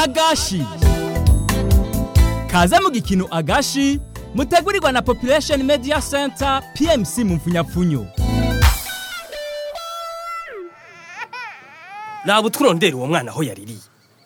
agashi kaze mu gikino agashi mutegurirwa na population media center pmc mu mfunyapfunyo raba utwurondera uwo mwana aho yaririye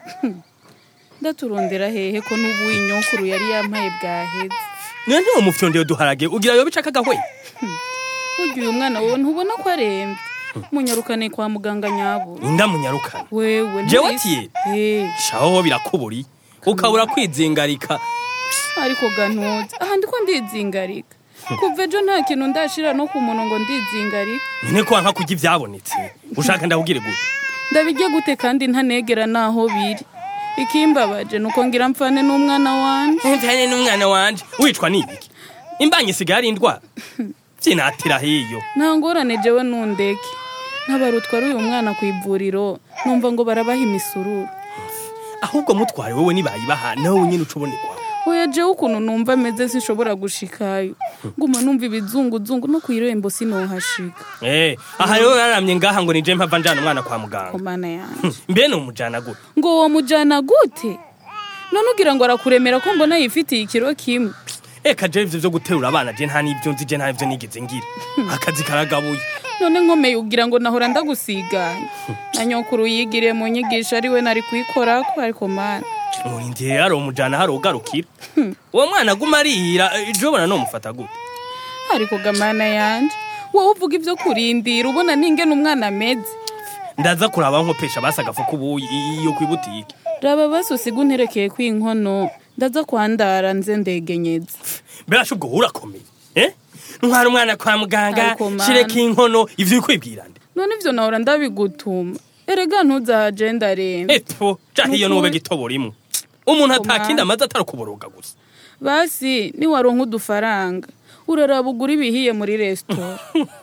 ndaturondera hehe ko n'ubu inyokuru yari yampaye bwaheze niyo ntiwo mufyondeye duharage ugira yobe icaka agahwe burya uyu mwana wowe ntubona ko arembye munyarukane kwa muganga nyabura inda munyarukana wewe Jewe ntubise- atiye? Eh, shaho birakuburi ukabura kwizingarika ariko gantuze aha ndiko ndizingarika kuva ejo nta kintu ndashira no ku muntu ngo ndizingarika nyine ko wanka kurya ivyabonetse ushaka ndakubwire gute ndabirya gute kandi ntanegera naho biri ikimbabaje nuko ngira mfane n'umwana wanje mvane n'umwana wanje wicwa n'ibiki imbanyi isigaye ari indwara vyinatira hiyo nta ngorane jewe nundeke ntabarutwara uyu mwana ku ivuriro numva ngo barabaha imisururu ahubwo mutware wewe nibayibaha nawe nyine uca ubonerwa oya jewe ukuntu numva ameze sinshobora gushikayo nguma numva ibizunguzungu no kw'irembo sinohashika eh aha rero raramye ngaha ngo nije mpava njana umwana kwa muganga komana yanje mbe ni umujana gute ngo uwo mujana gute none ugira ngo arakuremera ko mbona yifitiye ikiro kimwe eka je ivyo vyo guterura abana je nta n'ivyo nzi je nta n'ivyo nigeze ngira akazi karagabuye none nkomeye ugira ngo nahora ndagusiganya na nyokuru yigiriye mu nyigisho ari we nari kuyikorako ariko mana murindiye hari umujana hari ugarukira uwo mwana aguma arira ejo ubona nomufata gute ariko gamana yanje wowe uvuga ivyo kurindira ubona ningene umwana ameze ndaza kuraba nkopesha basi agafu k'ubuyi iyo kwibutike raba basi usiga unterekeye kw'inkono ndaza kwandara nze ndegenyeza mbere ubwo urakomeye eh ntwara umwana kwa muganga Ariko mana. shireka inkono ivyo ukwibwira nde none ivyo nahora ndabigutuma erega ntuzahaje ndarembe epo jaho iyo Nukuri. nube gitobora imwe umuntu Ariko atakindi mana. amaze atari ukuboroga gusa basi niwaronka udufaranga uraraba ugura ibihiye muri resitora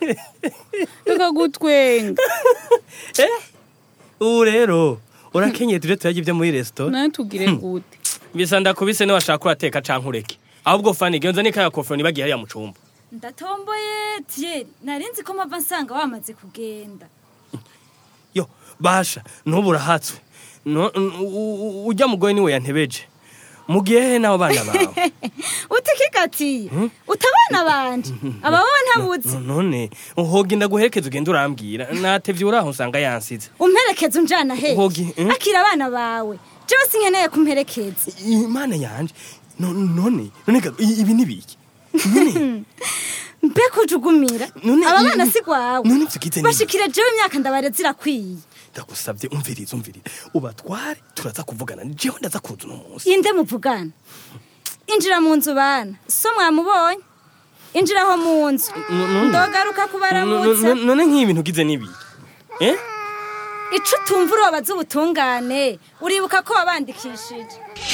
reka gutwenga eh ubu rero urakenyeye tuje turarya ibyo muri resitora nawe tugire gute bisa ndakubise niwashaka urateka canke ureke ahubwo fani genza nikaya kofero nibagiye hariya mu cumba ndatomboye tiyeri narinzi ko mpava nsanga wamaze kugenda yo basha nubu urahatswe No- u- u- ujya mugoye niwe yantebeje mugiye he n'abo bana bawe utikikatiye utabana banje aba wowe ntabuzi none hogi ndaguherekeza ugenda urambwira natevye uraho usanga yansize umperekeza unjana he Hogi, eh? akira abana bawe jewe sinkeneye kumperekeza imana yanje No- none none ga- i- ibi nibiki none mbe kujugumira None aba i- bana si gwawe none vyigize nibiki? bashikire jewe imyaka ndabare zirakwiye ndagusabye umvirize umvirize ubatware turaza kuvugana jewe ndaza kuza uno munsi inde muvugana injira mu nzu bana so mwamubonye injira aho mu nzu ndogaruka kubaramutsa No- no- none nk'ibintu ugize nibiki eh ico utumva urobaza ubutungane uribuka ko wabandikishije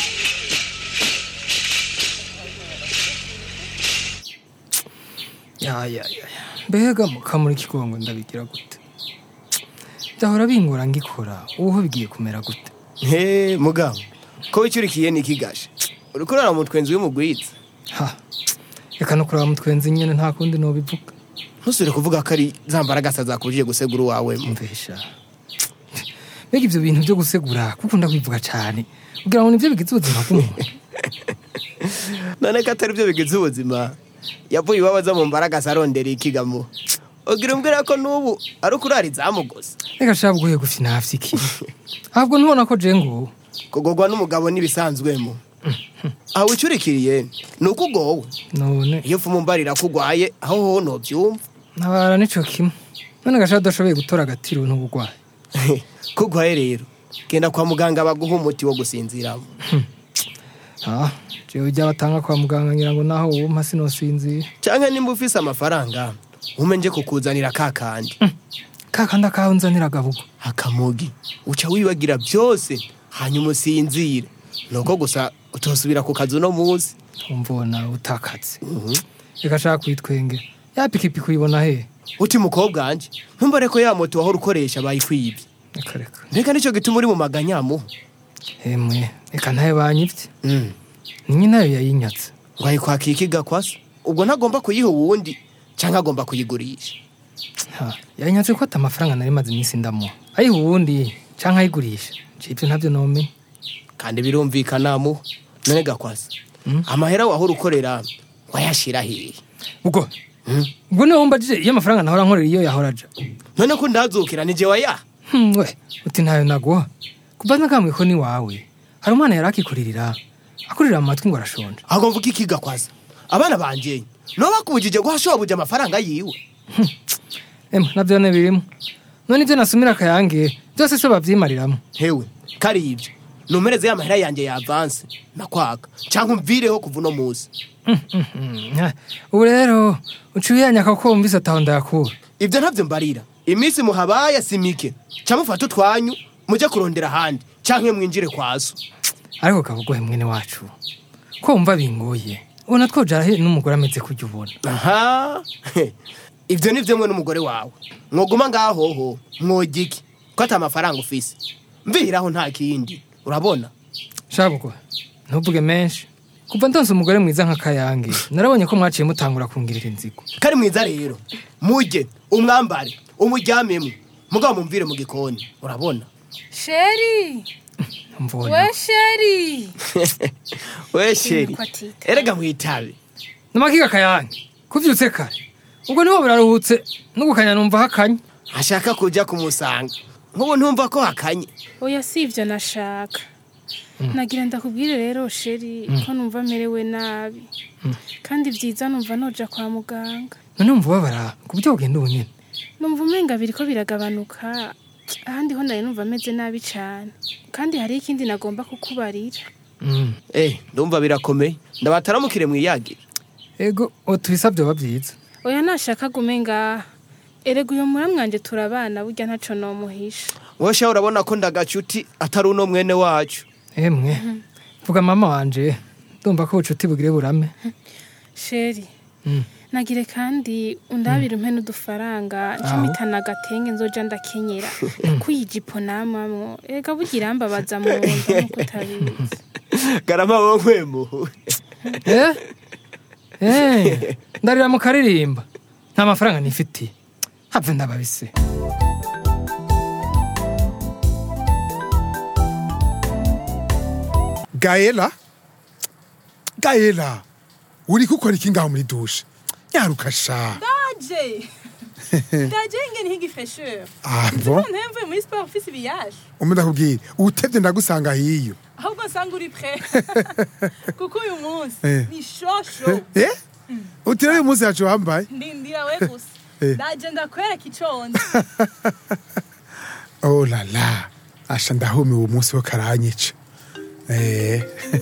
ya ya ya ya. mbega mukamuri kigongo ndabigira gute byahora bingora ngikora ubu bigiye kumera gute he mugabo ko wicurikiye nikigashe uriko urara mu twenzi w'umugwiza ha reka no kuraba mutwenzi nyene nta kundi nobivuga ntusubire kuvuga ko ari za mbaragasa zakujije gusegura uwawe mvesha mbega ivyo bintu vyo gusegura kuko ndakwivuga cane kugira ngo nivyo bigize ubuzima bw'umuntu none ko atari byo bigize ubuzima yavuye iwabo aza mu mbaragasa arondera ikigamo ugira umbwira ko n'ubu ari ukurara izamu gusa reka shaba uguye gufi nafyikiri ahubwo ntubona ko je ngubu kugorwa n'umugabo n'ibisanzwemo aho wicurikiriye ni uko ugowe none iyo ufuma umbarira ko ugwaye aho hoho ntobyumva ntabara nico kimwe none gashaba udashoboye gutora agatiro n'ubugwayi ko ugwaye rero genda kwa muganga baguha umuti wo gusinziramo ah jewe ujya batanga kwa muganga ngira ngo naho wumpa sinosinzira cyangwa nimba ufise amafaranga ume nje kukuzanira ka kandi kakandi akahunzanira agabugo akamugi uca wibagira byose hanyuma usinzire nuko gusa utosubira ku kazi uno munsi umvona utakatse reka shaka kwitwenge ya pikipiki uyibona he uti mukobwa wanje ntumbare ko ya moto wahora ukoresha bayikwibye reka reka reka nicyo gituma uri mu maganyamu hemwe reka ntayo banyivye Mm. ni nyinayo yayinyatse ngo ayikwaka ikiga kwasa ubwo ntagomba kuyiha uwundi cyangwa agomba kuyigurisha Ha, yanyatse ko ata amafaranga nari maze iminsi ndamuha ayiha uwundi canke ayigurisha nje ivyo ntavyo nomenya kandi birumvikana mu none gakwasa amahera wahora ukorera wayashira hehe ubwo ubwo niwe wumbajije iyo amafaranga nahora nkorera iyo yahora aja none ko ndazukira nije waya Hmm, we uti ntayo naguha kuba nakambwiye ko ni wawe hari umwana yari akikuririra akurira mu matwi ngo arashonje ahubwo mvuga iki gakwasa abana banje no bakubujije guha shobuja amafaranga yiwe ema navyo ne birimo none ibyo nasumira akayange byose se babyimariramo hewe kari ibyo numereze ya mahera yanjye ya avance nakwaka cyangwa umvireho kuva uno munsi Hmm, ubu rero uciye yanyaka ko wumvise ataho ndayakura ibyo ntabyo mbarira iminsi muhabaye si mike cyangwa mufate utwanyu mujye kurondera ahandi cyangwa mwinjire kwa so ariko kabugohe mwene wacu ko wumva bingoye ubona twojara he n'umugore ameze kujya ubona aha ibyo ni byo mwe n'umugore wawe mwoguma ngahoho mwogiki ko ata amafaranga ufise mvihiraho nta kindi urabona shabugo ntuvuge menshi kuva ndonse umugore mwiza nka kayange narabonye ko mwaciye mutangura kungirira inzigo kari mwiza rero mujye umwambare umuryamemo mugabo mumvire mu gikoni urabona sheri mvona we sheri we sheri Ko atitaye. erega mwitabe namakiga kayange kuvyutse kare ubwo niho buraruhutse n'ugukanya numva hakanye ashaka kujya kumusanga nk'ubu ntumva ko hakanye oya si ibyo nashaka nagira ndakubwire rero sheri ko numva merewe nabi kandi byiza numva noja kwa muganga none umva ubabara ku buryo bugenda ubu nyene numva umenga biriko biragabanuka ahandi ho nari numva ameze nabi cane kandi hariho ikindi nagomba kukubarira Mm. eh ndumva birakomeye ndabataramukire mwiyagire ego utubisa vyoba vyiza oya nashaka gume ngaha erega uyo muramwanje turabana burya ntaco nomuhisha wowe sha urabona ko ndagacuti atari uno mwene wacu emwe vuga mama wanje ndumva ko ubucuti bugire burame sheri Mm. nagire kandi undabire umpe n'udufaranga ncamitana agatenge nzoja ndakenyera kuyi ijipo namamwo ega burya irambabaza mu nda nkuko utabizi garama wowe nkwemu Eh? Eh, ndarira mu karirimba nta mafaranga nifitiye have ndababise gaela gaela uri gukora iki ngaho muri dushe nyaruka sha Daje! Daje ingene nk'igifesheur. abo Ntemvuye muri sport ufise ibiyaje. umwe ndakubwira utevye ndagusanga hiyo Ahubwo nsanga uri prêt. Kuko uyu munsi Eh. ni shosho. eh utira uyu munsi yacu wambaye Ndindira we gusa. Eh. Daje ndakwereka iconze. oh la la asha ndahumiwe uwo munsi wo karanyica eh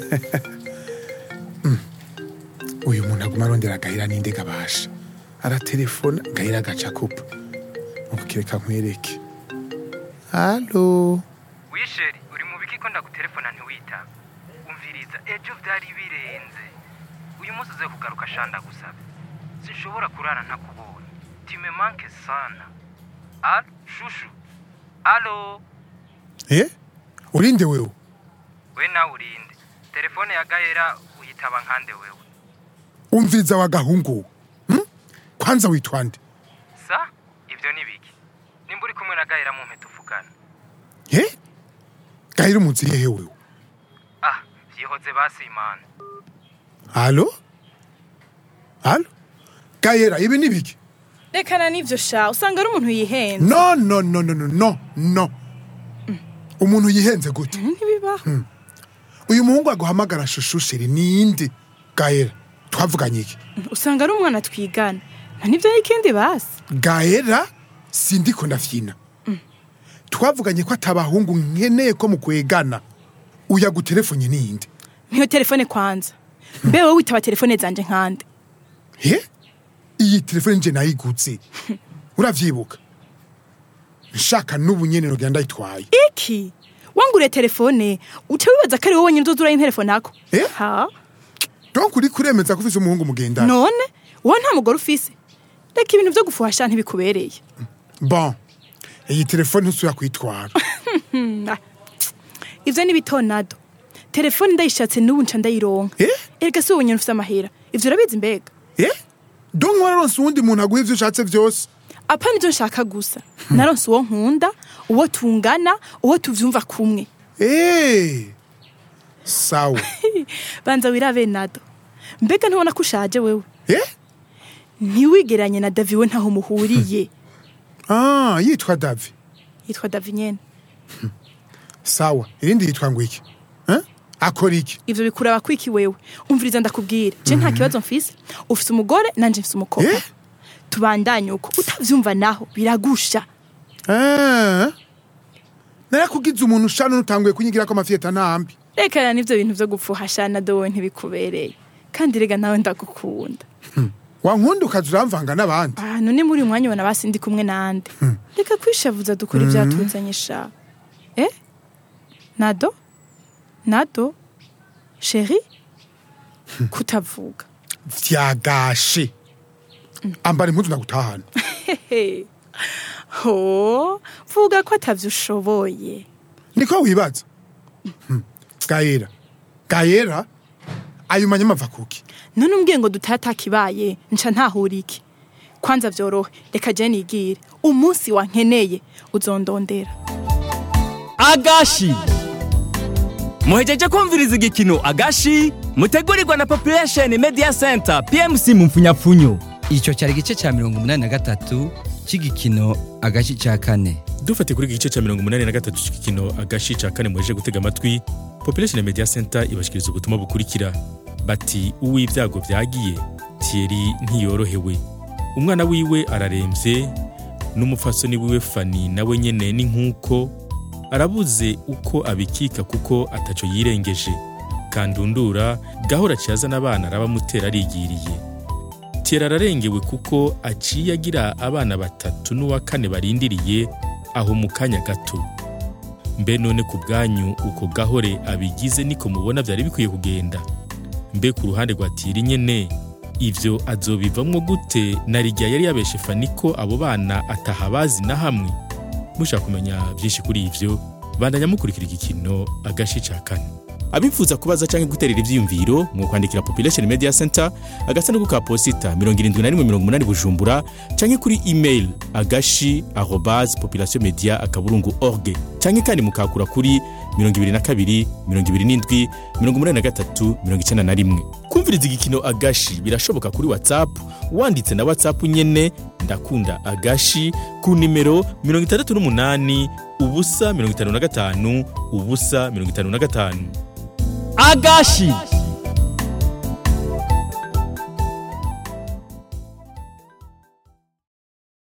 Mm. uyu muntu aguma arondera agahera ninde gabasha aratelefona gahera agaca kupa ukireka nkwereke halo wisheri uri mu biki ko ndagutelefona ntiwitaba umviriza ejo byari birenze uyu munsi uze kugaruka shanda gusaba sinshobora kurara ntakubonye time manke sana alo shushu alo eh urinde wewe we nawe urinde telefone ya gahera uyitaba nkande wewe umviriza wa gahungu hmm? kwanza witwa nde sa ibyo ni biki nimba uri kumwe na gahera mu mpeta uvugana eh gahera umunsi hehe wewe ah yihoze basimana halo halo gahera ibi ni biki Rekana n'ivyo sha usanga ari umuntu yihenze. no no no no no no no umuntu yihenze gute Ntibibaho. uyu muhungu aguhamagara shushushiri ninde gahera twavuganye iki Usanga ari umwana twigana. Nta nivyo y'ikindi basi. gahera sindiko ndafyina twavuganye ko atabahungu nkeneye ko mukwegana uya gutelefone ninde Niyo telefone kwanza. Mbe wowe witaba telefone zanje nkande. he iyi telefone nje nayigutse uravyibuka nshaka n'ubu nyene nogira ndayitwaye Iki? Wanguriye telefone uca wibaza ko ari wowe nyine uzoza telefone ako. Eh? Ha? donc uri kuremeza ko ufise umuhungu mugendana None wowe nta mugore ufise. Reka ibintu vyo gufuhasha ntibikubereye. bon iyi telefone ntusubira kuyitwara Hmm, ah. Ivyo ni bitonado. Telefone ndayishatse n'ubu nca ndayironka. Eh? Erega si wowe nyine ufise amahera. Ivyo urabizi mbega? eh donc wararonse uwundi muntu aguha ivyo ushatse vyose apa nivyo nshaka gusa naronse uwo nkunda uwo tungana uwo tuvyumva kumwe Eh, sawa banza wirabe nado mbega ntubona ko ushaje wewe eh ntiwigeranye na davi we ntaho muhuriye ah yitwa davi yitwa davi nyene sawa irindi yitwa ngo iki eh akora iki ivyo bikuraba kwiki wewe umviriza ndakubwira je nta kibazo mfise ufise umugore nanje mfise umukobwa Eh? tubandanye uko utavyumva naho biragusha eh narakugize umuntu ushana utanguye kunyigira ko amafiyeta nambi rekana n'ivyo bintu vyo gupfuhasha nado wowe ntibikubereye kandi rega nawe ndagukunda wankunda ukaza uramvanga n'abandi ah none muri uyu mwanya ubona basi ndi kumwe nande reka kwishavuza dukora ivyatuzanye sha eh nado nado sheri kutavuga vyagashe ambara impuzu ndagutahana Hehe. ho vuga ko atavyo ushoboye niko wibaza Hmm. gayera gayera ayo manyama ava kuki none umbwiye ngo dutata kibaye nca ntahura iki kwanza vyorohe reka je nigire umunsi wankeneye uzondondera agashi muhejeje kumviriza igikino agashi mutegurirwa na population media center pmc mu mfunyapfunyo icyo cyari igice cya mirongo umunani na gatatu cy'igikino agace cya kane dufate kuri iki gice cya mirongo umunani na gatatu cy'igikino agashi cya kane muheje gutega amatwi population media center ibashikiriza ubutumwa bukurikira bati uw'ibyago byagiye thierry ntiyorohewe umwana wiwe ararembye n'umupfasoni wiwe fani nawe nyene ni nk'uko arabuze uko abikika kuko ataco yirengeje kandundura gahora ciyazana abana arabamutera arigiriye Thierry ararengewe kuko aciye agira abana batatu n'uwa kane barindiriye aho mu kanya gato mbe none ku bwanyu uko gahore abigize niko mubona byari bikwiye kugenda mbe ku ruhande rwa Thierry nyene ivyo azobivamwo gute na rigya yari yabeshe fani ko abo bana atahabazi na hamwe mushaka kumenya byinshi kuri ivyo bandanya mukurikira igikino agashi ca kane abifuza kubaza canke guterera ivyiyumviro mu kwandikira population media center agasanduku ka posita 7180 bujumbura canke kuri email agashi arobase population media akaburungu org canke kandi mukakura kuri 22 27 83 91 kumviriza igikino agashi birashoboka kuri whatsapp wanditse na whatsapp nyene ndakunda agashi ku nimero 68 ubusa 55 ubusa 55 agashi